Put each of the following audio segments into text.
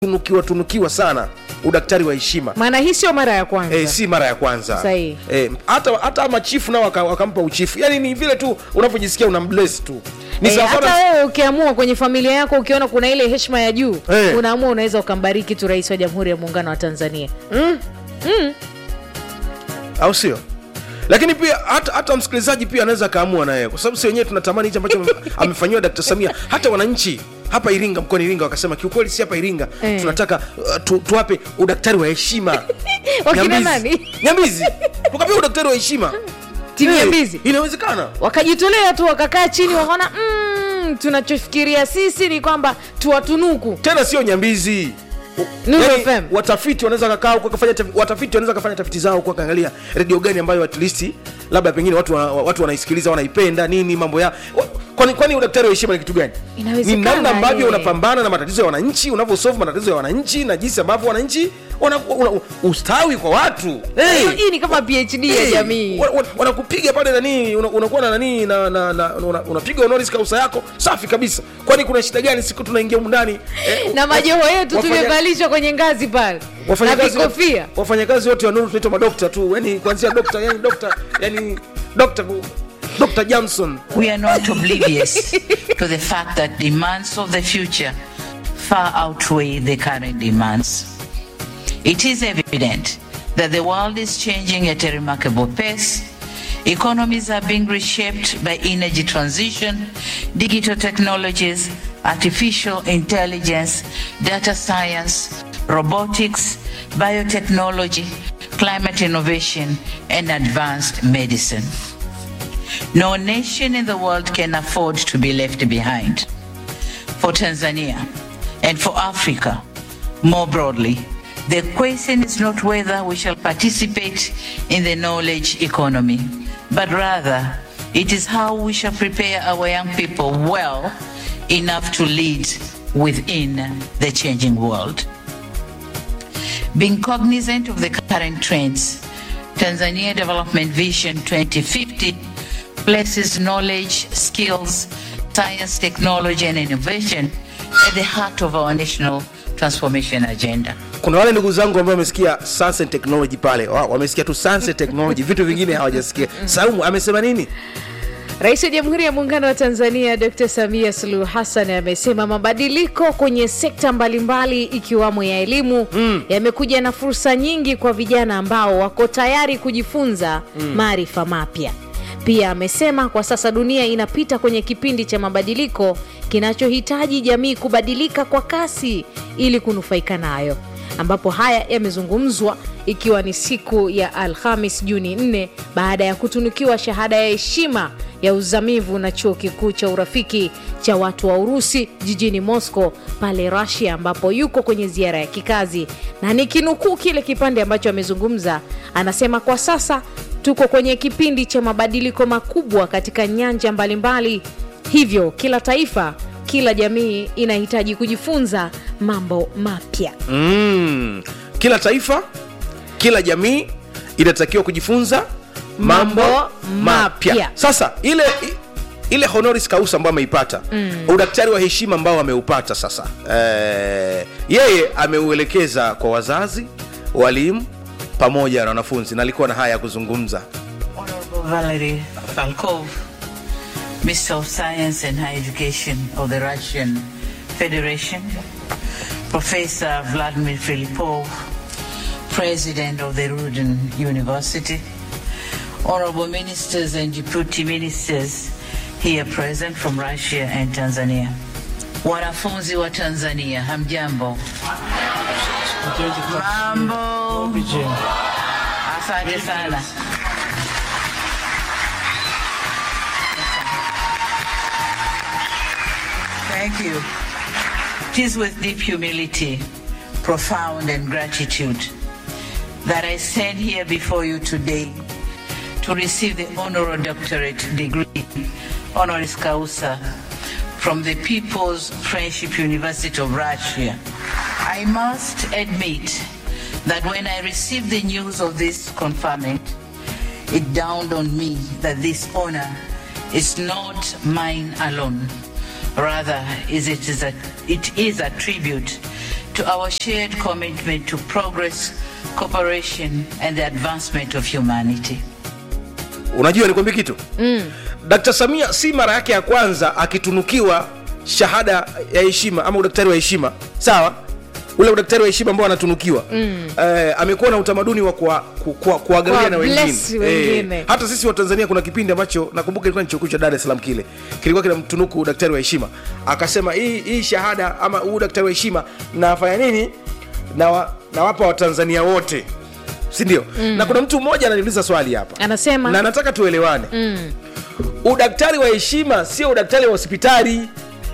tunukiwa tunukiwa sana udaktari wa heshima maana hii sio mara ya kwanza E, si mara ya kwanza Sahihi. e, hata hata machifu nao waka- wakampa uchifu yani ni vile tu unavyojisikia una bless tu ni Eh, sawa hata sana wewe ukiamua kwenye familia yako ukiona kuna ile heshima ya juu Eh. unaamua unaweza ukambariki tu rais wa jamhuri ya muungano wa tanzania au sio lakini pia hata, hata msikilizaji pia anaweza akaamua naye kwa sababu si wenyewe tunatamani hichi ambacho ame- amefanyiwa Dkt. Samia hata wananchi hapa Iringa mkoani Iringa wakasema kiukweli si hapa Iringa Eh. tunataka uh, tu, tuwape udaktari wa heshima Wakina Nyambizi. nani? Nyambizi tukapea udaktari wa heshima Timu Eh, Nyambizi. inawezekana wakajitolea tu wakakaa chini wakaona mm, tunachofikiria sisi ni kwamba tuwatunuku tena sio nyambizi Nuru Yaani, FM. watafiti wanaweza kakaa huko kafanya tafi- watafiti wanaweza kafanya tafiti zao huko kaangalia redio gani ambayo at least labda pengine watu wa- watu wanaisikiliza wanaipenda nini mambo ya wa- kwani kwani udaktari wa heshima ni kitu gani ni Inawezekana, namna ambavyo eh. unapambana na matatizo ya wananchi unavyosolve matatizo ya wananchi na jinsi ambavyo wananchi wana, una, ustawi kwa watu hey. hii ni kama phd ya Hey, jamii wa- wa- wanakupiga pale nani una- unakuwa na nani na, na, na una- unapiga honoris causa yako safi kabisa kwani kuna shida gani siku tunaingia humu ndani eh, na majoho yetu wafanya- tumevalishwa kwenye ngazi pale na wafanyakazi vikofia wafanyakazi wote wa Nuru tunaitwa madokta tu yani kuanzia dokta yani dokta yani dokta Dr. Johnson We are not oblivious to the fact that demands of the future far outweigh the current demands. It is evident that the world is changing at a remarkable pace. Economies are being reshaped by energy transition, digital technologies, artificial intelligence, data science, robotics, biotechnology, climate innovation, and advanced medicine. No nation in the world can afford to be left behind. For Tanzania and for Africa more broadly, the question is not whether we shall participate in the knowledge economy, but rather it is how we shall prepare our young people well enough to lead within the changing world. Being cognizant of the current trends, Tanzania Development Vision 2050 places knowledge, skills, science, technology, and innovation at the heart of our national transformation agenda. kuna wale ndugu zangu ambao wamesikia science and technology pale wa- wamesikia tu science and technology vitu vingine hawajasikia saumu amesema nini Rais wa Jamhuri ya Muungano wa Tanzania Dr. Samia Suluhu Hassan amesema mabadiliko kwenye sekta mbalimbali ikiwamo ya elimu yamekuja na fursa nyingi kwa vijana ambao wako tayari kujifunza maarifa mapya. Pia amesema kwa sasa dunia inapita kwenye kipindi cha mabadiliko kinachohitaji jamii kubadilika kwa kasi ili kunufaika nayo ambapo haya yamezungumzwa ikiwa ni siku ya Alhamis Juni 4 baada ya kutunukiwa shahada ya heshima ya uzamivu na chuo kikuu cha urafiki cha watu wa Urusi jijini Moscow pale Russia, ambapo yuko kwenye ziara ya kikazi, na nikinukuu kile kipande ambacho amezungumza, anasema kwa sasa tuko kwenye kipindi cha mabadiliko makubwa katika nyanja mbalimbali, hivyo kila taifa, kila jamii inahitaji kujifunza mambo mapya. mm. kila taifa kila jamii inatakiwa kujifunza mambo Mambo mapya mapya. sasa ile i- ile honoris causa ambayo ameipata mm. udaktari wa heshima ambao ameupata sasa eh, yeye ameuelekeza kwa wazazi walimu pamoja na wanafunzi na alikuwa na haya ya kuzungumza Honorable Valery Falkov, Minister of Science and Higher Education of the Russian Federation, Professor Vladimir Filipov, President of the Rudin University, Honorable Ministers and Deputy Ministers here present from Russia and Tanzania. Wanafunzi wa Tanzania, hamjambo? Mambo. Asante sana. Thank you. It is with deep humility, profound and gratitude that I stand here before you today to receive the honorary doctorate degree, honoris causa, from the People's Friendship University of Russia. I must admit that when I received the news of this conferment, it dawned on me that this honor is not mine alone. Rather, is it, is a, it is a tribute to our shared commitment to progress, cooperation, and the advancement of humanity. unajua nikwambie kitu mm. dkt samia si mara yake ya kwanza akitunukiwa shahada ya heshima ama udaktari wa heshima sawa ule udaktari wa heshima ambao anatunukiwa mm. eh, amekuwa na utamaduni wa kuwa- ku- kuwa- kuwagalia na Kuwa-bless wengine wengine. hata sisi wa tanzania kuna kipindi ambacho nakumbuka ilikuwa ni chuo kikuu cha dar es salaam kile kilikuwa kina mtunuku udaktari wa heshima akasema hii hii shahada ama huu udaktari wa heshima nafanya nini nawapa na nawapa watanzania wote sindio mm. na kuna mtu mmoja ananiuliza swali hapa Anasema? na nataka tuelewane mm. udaktari wa heshima sio udaktari wa hospitali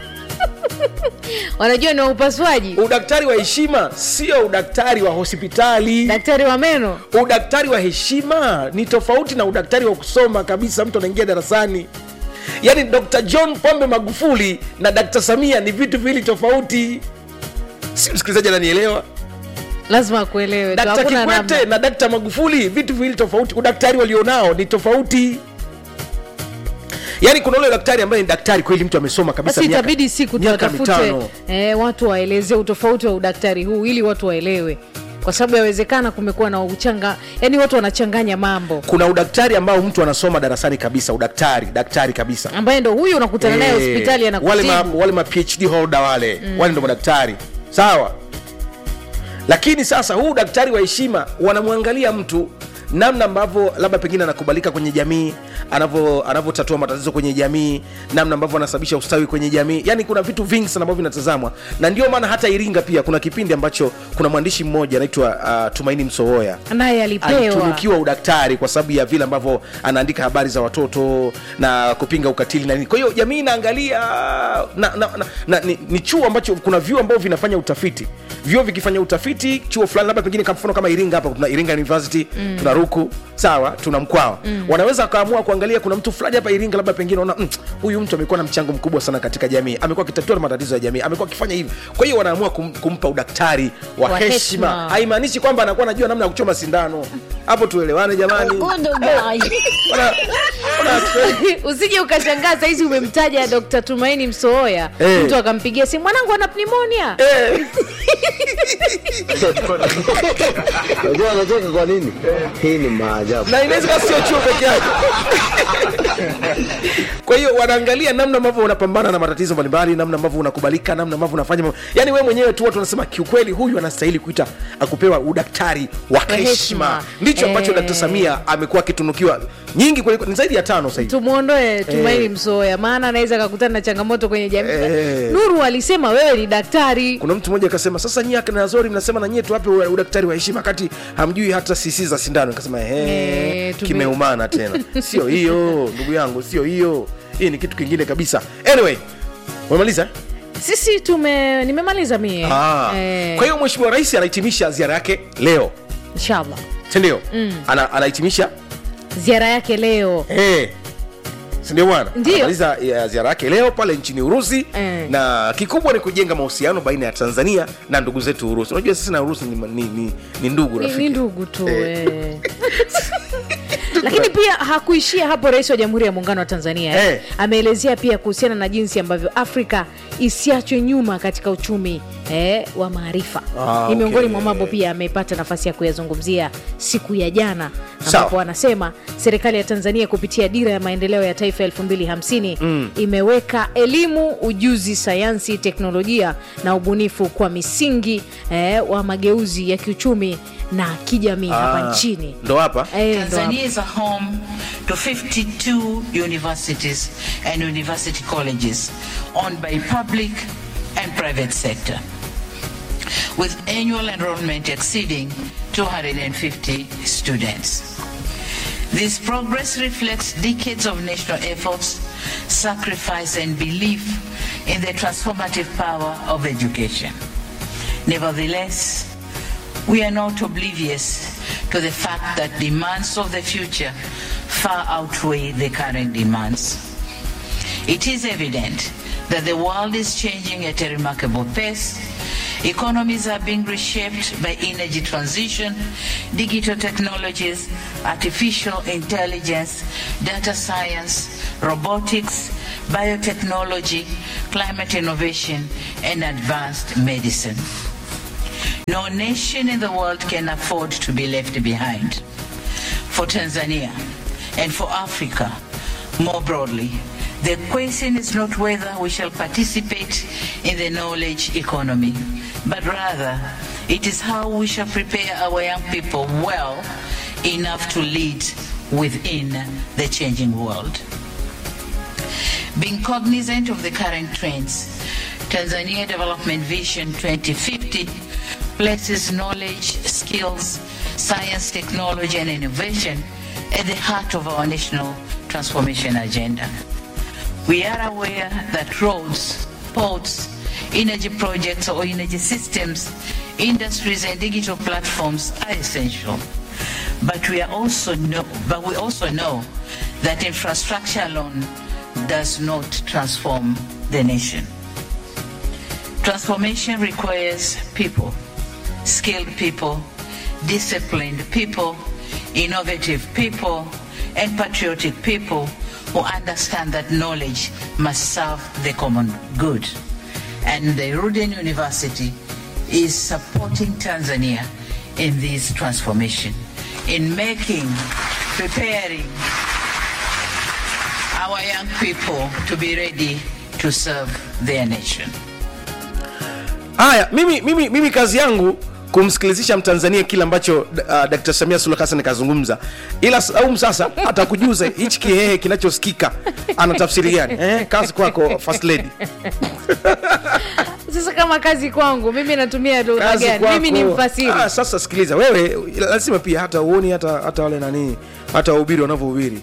wanajua ni wa upasuaji udaktari wa heshima sio udaktari wa hospitali daktari wa meno udaktari wa heshima ni tofauti na udaktari wa kusoma kabisa mtu anaingia darasani yaani dr john pombe magufuli na dr samia ni vitu viwili tofauti si msikilizaji ananielewa lazima akuelewe tu, dkt hakuna kikwete namna. na dkt magufuli vitu viwili tofauti udaktari walionao ni tofauti yaani kuna ule daktari ambaye ni daktari kweli mtu amesoma kabisa basi miaka- itabidi siku miaka tuwatafute mitano. eh, watu waelezee utofauti wa udaktari huu ili watu waelewe kwa sababu yawezekana kumekuwa na uchanga yani watu wanachanganya mambo kuna udaktari ambao mtu anasoma darasani kabisa udaktari daktari kabisa ambaye ndo huyu unakutana naye Eh, hospitali wale ma, anakutibu wale ma phd holder wale mm. wale ndo madaktari sawa lakini sasa huu daktari wa heshima wanamwangalia mtu namna ambavyo labda pengine anakubalika kwenye jamii anavyo- anavyotatua matatizo kwenye jamii namna ambavyo anasababisha ustawi kwenye jamii yani kuna vitu vingi sana ambavyo vinatazamwa na ndio maana hata iringa pia kuna kipindi ambacho kuna mwandishi mmoja anaitwa uh, tumaini msowoya naye alipewa alitunukiwa udaktari kwa sababu ya vile ambavyo anaandika habari za watoto na kupinga ukatili na nini kwa hiyo jamii inaangalia na, na, na, na, ni, ni chuo ambacho kuna vyuo ambavyo vinafanya utafiti vyuo vikifanya utafiti chuo fulani labda pengine kwa mfano kama iringa hapa tuna iringa university mm. tuna ruku sawa tuna mkwawa mm. wanaweza wakaamua kuangalia kuna mtu fulani hapa iringa labda pengine ona mm, huyu mtu amekuwa na mchango mkubwa sana katika jamii amekuwa akitatua matatizo ya jamii amekuwa akifanya hivi kwa hiyo wanaamua kum, kumpa udaktari wa, Wa heshima heshima. haimaanishi kwamba anakuwa anajua namna ya kuchoma sindano hapo tuelewane jamani Wana- wana- usije ukashangaa sahizi umemtaja dr tumaini msooya Eh. mtu akampigia simu mwanangu ana pnimonia Eh, Unajua anacheka kwa nini? Hii ni maajabu. na inaweza kuwa sio chuo peke yake kwa hiyo wanaangalia namna ambavyo unapambana na matatizo mbalimbali namna ambavyo unakubalika namna ambavyo unafanya mambo- yaani wewe mwenyewe tu watu wanasema kiukweli huyu anastahili kuita akupewa udaktari wa heshima. heshima ndicho ambacho Eh. dkt samia amekuwa akitunukiwa nyingi kweli ni zaidi ya tano sahivi tumwondoe tumaini msooya maana anaweza akakutana na changamoto kwenye jamii Eh. nuru alisema wewe ni daktari kuna mtu mmoja akasema sasa nyie akina Azori mnasema na nyie tuwape u- udaktari wa heshima kati hamjui hata sisi za sindano nikasema Eh, ehe tume- kimeumana tena sio hiyo ndugu yangu sio hiyo hii ni kitu kingine kabisa anyway umemaliza eh? sisi tume nimemaliza mie Ah. Eh, kwa hiyo mheshimiwa rais anahitimisha ziara yake leo inshallah sindio mm. Ana, anahitimisha ziara yake leo eh. sindio bwana Ndio. anamaliza ya ziara yake leo pale nchini urusi Eh. na kikubwa ni kujenga mahusiano baina ya tanzania na ndugu zetu urusi unajua sisi na urusi ni, ni, ni, ni ndugu ni, rafiki ni ndugu tu Eh. eh. lakini pia hakuishia hapo rais wa jamhuri ya muungano wa tanzania eh. Eh. ameelezea pia kuhusiana na jinsi ambavyo afrika isiachwe nyuma katika uchumi eh, wa maarifa Ah, ni miongoni okay. mwa mambo pia amepata nafasi ya kuyazungumzia siku ya jana Sawa. ambapo anasema serikali ya tanzania kupitia dira ya maendeleo ya taifa 250 mm. imeweka elimu ujuzi sayansi teknolojia na ubunifu kwa misingi eh, wa mageuzi ya kiuchumi na kijamii hapa Ah, nchini ndo hapa Eh, ndo Tanzania is a home to 52 universities and university colleges owned by public and private sector, with annual enrollment exceeding 250 students. This progress reflects decades of national efforts, sacrifice, and belief in the transformative power of education. Nevertheless, we are not oblivious to the fact that demands of the future far outweigh the current demands. It is evident that the world is changing at a remarkable pace. Economies are being reshaped by energy transition, digital technologies, artificial intelligence, data science, robotics, biotechnology, climate innovation, and advanced medicine. No nation in the world can afford to be left behind. For Tanzania and for Africa more broadly, the question is not whether we shall participate in the knowledge economy, but rather it is how we shall prepare our young people well enough to lead within the changing world. Being cognizant of the current trends, Tanzania Development Vision 2050 places knowledge, skills, science, technology, and innovation at the heart of our national transformation agenda. We are aware that roads, ports, energy projects or energy systems, industries and digital platforms are essential. But we are also know, but we also know that infrastructure alone does not transform the nation. Transformation requires people, skilled people, disciplined people, innovative people, and patriotic people who understand that knowledge must serve the common good. And the Ruden University is supporting Tanzania in this transformation, in making, preparing our young people to be ready to serve their nation. haya mimi, mimi, mimi kazi yangu kumsikilizisha mtanzania kile ambacho uh, dkt samia suluhu hassan kazungumza ila saum sasa atakujuza hichi kihehe kinachosikika ana tafsiri gani eh, kazi kwako first lady sasa kama kazi kwangu mimi natumia lugha kazi gani kwako. mimi ni mfasiri ah, sasa sikiliza wewe lazima pia hata uoni hata, hata wale nani hata wahubiri wanavyohubiri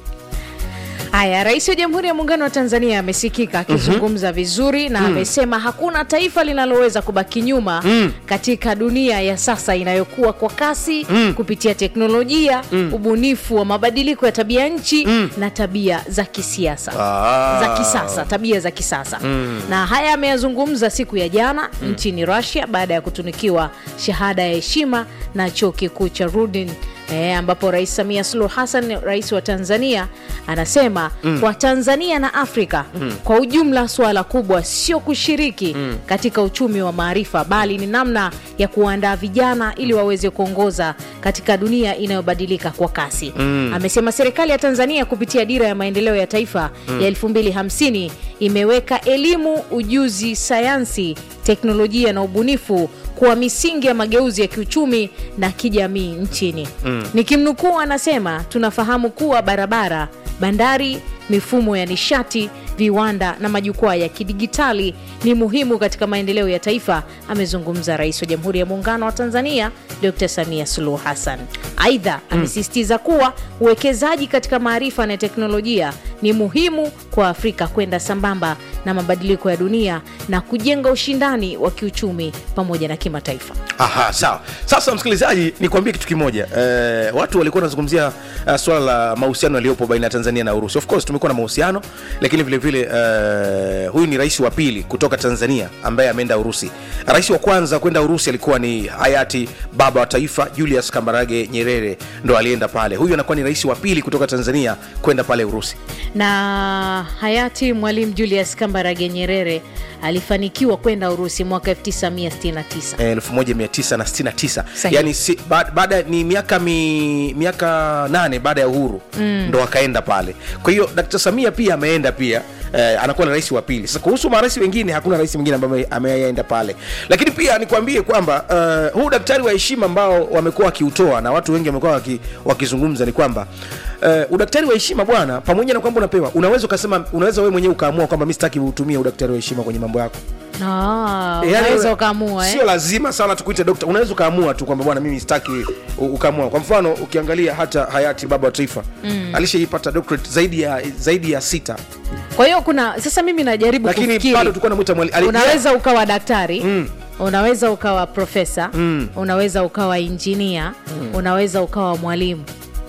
haya rais wa jamhuri ya muungano wa tanzania amesikika akizungumza vizuri na amesema hakuna taifa linaloweza kubaki nyuma katika dunia ya sasa inayokuwa kwa kasi kupitia teknolojia ubunifu wa mabadiliko ya tabia nchi na tabia za kisiasa Ah. za kisasa tabia za kisasa na haya ameyazungumza siku ya jana nchini russia baada ya kutunikiwa shahada ya heshima na chuo kikuu cha rudin E, ambapo rais samia suluhu hassan rais wa tanzania anasema mm. kwa tanzania na afrika mm. kwa ujumla suala kubwa sio kushiriki mm. katika uchumi wa maarifa bali ni namna ya kuwaandaa vijana ili waweze kuongoza katika dunia inayobadilika kwa kasi mm. amesema serikali ya tanzania kupitia dira ya maendeleo ya taifa mm. ya 250 imeweka elimu ujuzi sayansi teknolojia na ubunifu kuwa misingi ya mageuzi ya kiuchumi na kijamii nchini mm. nikimnukuu anasema tunafahamu kuwa barabara bandari mifumo ya nishati viwanda na majukwaa ya kidigitali ni muhimu katika maendeleo ya taifa amezungumza rais wa jamhuri ya muungano wa tanzania dr samia suluhu hassan aidha amesisitiza kuwa uwekezaji katika maarifa na teknolojia ni muhimu kwa afrika kwenda sambamba na mabadiliko ya dunia na kujenga ushindani wa kiuchumi pamoja na kimataifa aha sawa sasa msikilizaji nikwambie kitu kimoja eh, watu walikuwa wanazungumzia uh, swala la mahusiano yaliyopo baina ya tanzania na urusi of course tumekuwa na mahusiano lakini vile vile eh, huyu ni rais wa pili kutoka tanzania ambaye ameenda urusi rais wa kwanza kwenda urusi alikuwa ni hayati baba wa taifa julius kambarage nyerere ndo alienda pale huyu anakuwa ni rais wa pili kutoka tanzania kwenda pale urusi na hayati mwalimu julius kambarage nyerere alifanikiwa kwenda urusi mwaka 1969 Eh, 1969 Sahihi. yani si, ba- baada ni miaka mi, miaka nane baada ya uhuru mm. ndo akaenda pale kwa hiyo dkt samia pia ameenda pia eh, anakuwa na rais wa pili sasa kuhusu marais wengine hakuna rais mwingine ambaye ameenda pale lakini pia nikwambie kwamba uh, huu daktari wa heshima ambao wamekuwa wakiutoa na watu wengi wamekuwa waki, wakizungumza ni kwamba uh, udaktari wa heshima bwana pamoja na kwamba unapewa unaweza ukasema unaweza wewe mwenyewe ukaamua kwamba mi sitaki utumie udaktari wa heshima kwenye mambo yako Ah, Yaani unaweza una- ukaamua sio eh? lazima sana tukuite dokta unaweza ukaamua tu kwamba bwana mimi sitaki u- ukaamua kwa mfano ukiangalia hata hayati baba wa taifa mm. alishaipata doctorate zaidi ya zaidi ya sita kwa hiyo kuna sasa mimi najaribu lakini kufikiri bado tulikuwa namwita mwali ali- unaweza ukawa daktari mm. unaweza ukawa profesa mm. unaweza ukawa injinia mm. unaweza ukawa mwalimu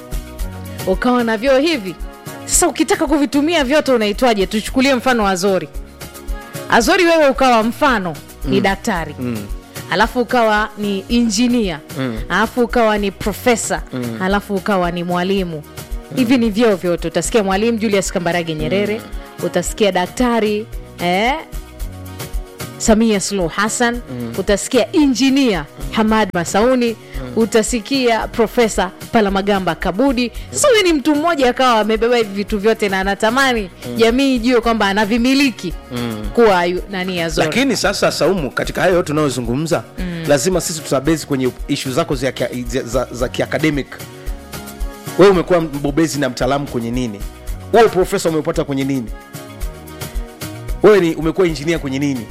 ukawa na vyoo hivi sasa ukitaka kuvitumia vyote unaitwaje tuchukulie mfano wa azori azori wewe ukawa mfano mm. ni daktari mm alafu ukawa ni injinia mm. alafu ukawa ni profesa mm. alafu ukawa ni mwalimu hivi ni vyeo vyote utasikia mwalimu julius kambarage nyerere mm. utasikia daktari eh, samia suluhu hassan utasikia injinia hamad masauni utasikia profesa palamagamba kabudi sasa huyu ni mtu mmoja akawa amebeba hivi vitu vyote na anatamani jamii ijue kwamba anavimiliki kuwa yu- nani azori lakini sasa saumu katika hayo yote unayozungumza mm. lazima sisi tutabezi kwenye ishu zako za, kia- za, za, za kiacademic wewe umekuwa mbobezi na mtaalamu kwenye nini wewe profesa umepata kwenye nini wewe ni umekuwa injinia kwenye nini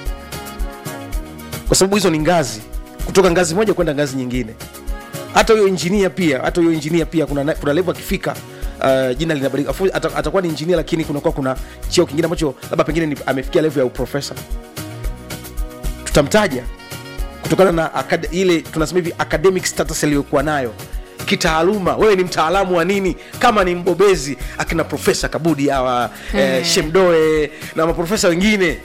kwa sababu hizo ni ngazi kutoka ngazi moja kwenda ngazi nyingine hata huyo injinia pia hata huyo injinia pia kuna, na- kuna level akifika uh, jina linabadilika Of course, ata- atakuwa ni injinia lakini kunakuwa kuna cheo kingine ambacho labda pengine ni, amefikia level ya uprofesa tutamtaja kutokana na akad, ile tunasema hivi academic status aliyokuwa nayo kitaaluma wewe ni mtaalamu wa nini kama ni mbobezi akina profesa kabudi hawa eh, shemdoe na maprofesa wengine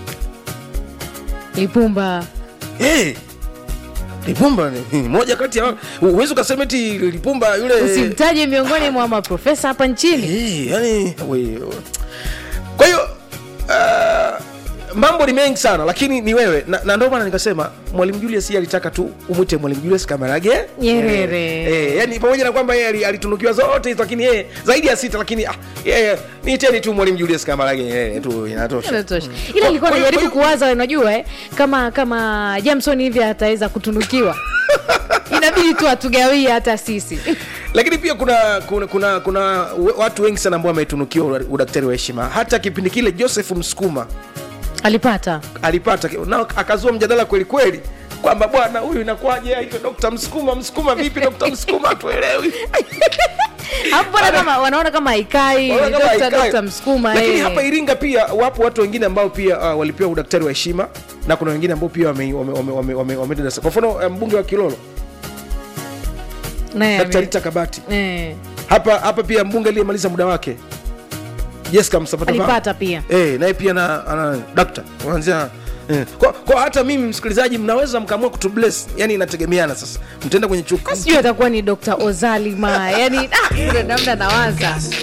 lipumba hey, lipumba ni- ni moja kati ya huwezi ukasema eti lipumba yule usimtaje miongoni mwa maprofesa hapa nchini Eh, yani, we- kwa hiyo uh, mambo ni mengi sana lakini ni wewe na, na ndio maana nikasema mwalimu julius yeye alitaka tu umwite mwalimu julius kamarage Nyerere. eh, yani pamoja na kwamba yeye ali- alitunukiwa zote hizo lakini yeye zaidi ya sita lakini ah, yeye niiteni tu mwalimu julius kamarage Nyerere tu inatosha Inatosha. ila nilikuwa Kwa hiyo- najaribu kwa hiyo- kuwaza unajua eh, kama kama jamson hivi ataweza kutunukiwa inabidi tu atugawie hata sisi lakini pia kuna kuna kuna, kuna we- watu wengi sana ambao wametunukiwa ura- udaktari wa heshima hata kipindi kile joseph msukuma alipata alipata na akazua mjadala kweli kweli kwamba bwana huyu inakuwaje aitwe dokta msukuma msukuma vipi dokta msukuma hatuelewi hapo mbona kama wanaona kama haikai Wanaona kama Dr. haikai. Dr. msukuma lakini eh. hapa iringa pia wapo watu wengine ambao pia uh, walipewa udaktari wa heshima na kuna wengine ambao pia wame- wame- wame- wame- wame- wameenda kwa mfano eh, mbunge wa kilolo Naye dkt ame- rita kabati eh, hapa hapa pia mbunge aliyemaliza muda wake jessica msapata alipata pia Eh, naye pia na ana dakta kuanzia eh. kwa, kwa hata mimi msikilizaji mnaweza mkaamua kutubless yani inategemeana sasa mtaenda kwenye chuo sijui atakuwa ni dr ozalima yani ah, kuna namna nawaza